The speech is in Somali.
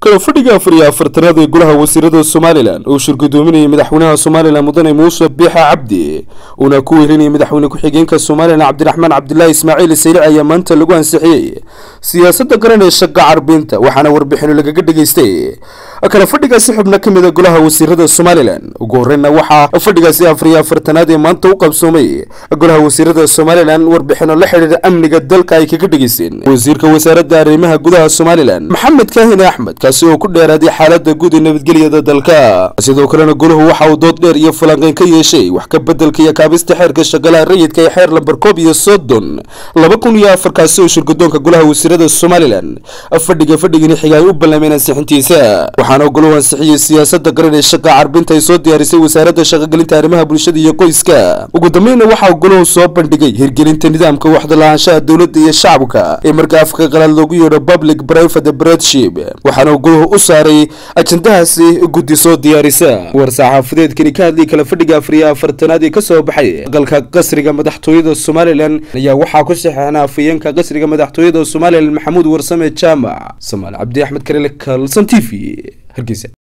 kala fadhiga afar iyo afartanaad ee golaha wasiirada somalilan uu shirgudoominayay madaxweynaha somalilan mudane muuse biixa cabdi uuna ku weelinayay madaxweyne ku-xigeenka somalilan cabdiraxmaan cabdilaahi ismaaciil saylic ayaa maanta lagu ansixiyey siyaasadda garan ee shaqa carbinta waxaana warbixino lagaga dhageystay kala fadhigaasi xubno ka mid a golaha wasiirada somalilan ugu horeyna waxaa fadhigaasi afar iyo afartanaad ee maanta u qabsoomay golaha wasiirada somalilan warbixino la xidhiira amniga dalka ay kaga dhageysteen wasiirka wasaaradda arrimaha gudaha somalilan maxamed kaahin axmed kaasi oo ku dheeraaday xaalada guud ee nabadgelyada dalka sidoo kalena golahu waxa uu dood dheer iyo falanqeyn ka yeeshay wax ka bedelka iyo kaabista xeerka shaqalaha rayidka ee xeer lambar koob iyo soddon laba kun iyo afar kaasi oo shirgudoonka golaha wasiirada somalilan fadhiga fadhigani xiga ay u ballameen ansixintiisa waxaana golahu ansixiyey siyaasada garan ee shaqa carbinta ay soo diyaarisay wasaaradda shaqagelinta arrimaha bulshada iyo qoyska ugu dambeynna waxaa golahu soo bandhigay hirgelinta nidaamka waxda lahaanshaha dowladda iyo shacabka ee marka afka qalaad loogu yeedho public private partnership waxaana golahu u saaray ajandahaasi guddi soo diyaarisa war saxaafadeedkani ka hadlay kala fadhiga afar iyo afartanaad ee kasoo baxay aqalka qasriga madaxtooyada somalilan ayaa waxaa ku saxeexnaa afayeenka qasriga madaxtooyada somalilan maxamuud warsame jaamac samaal cabdi axmed karele kalson t v hargeysa